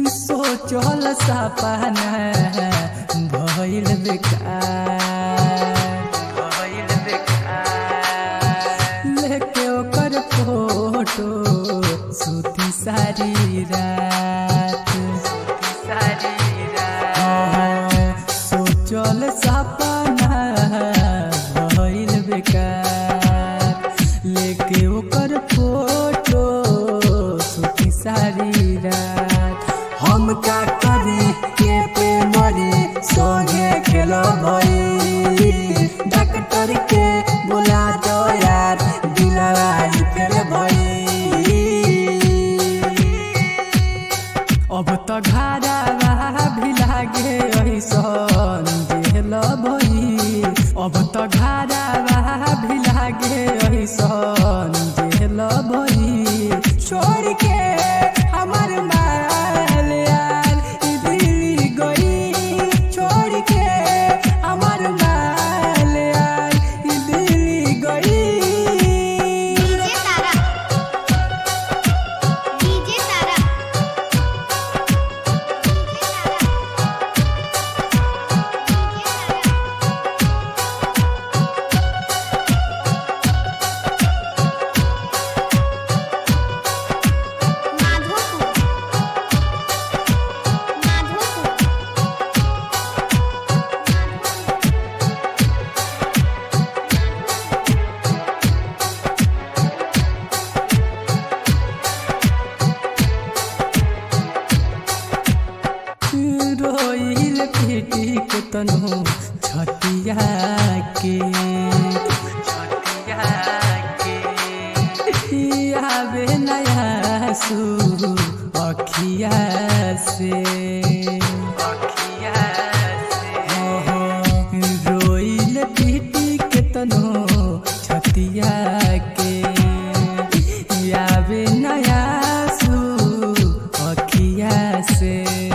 सोचल सपना भइल बेकार भइल बेकार लेके ओकर फोटो सुती सारी रात सुती सारी रात सोचल सपना भइल बेकार लेके ओकर फोटो सुती सारी रात हम का करी के पे मरी सोहे खेलो भई डॉक्टर के बुला दो यार दिलवाई फेर भई अब त घारा भी लागे ऐसन देहल भई अब त घारा भी लागे ऐसन देहल भई छोड़ के हमर माल यार ई दिल्ली गई छोड़ के हमर माल यार ई दिल्ली गई डीजे तारा डीजे तारा माधोपुर माधोपुर रोइल पीटी के तनु छतिया के छतिया के आवे नया सु अखिया से अखिया से रोइल पीटी के तनु छतिया के आवे नया सु अखिया से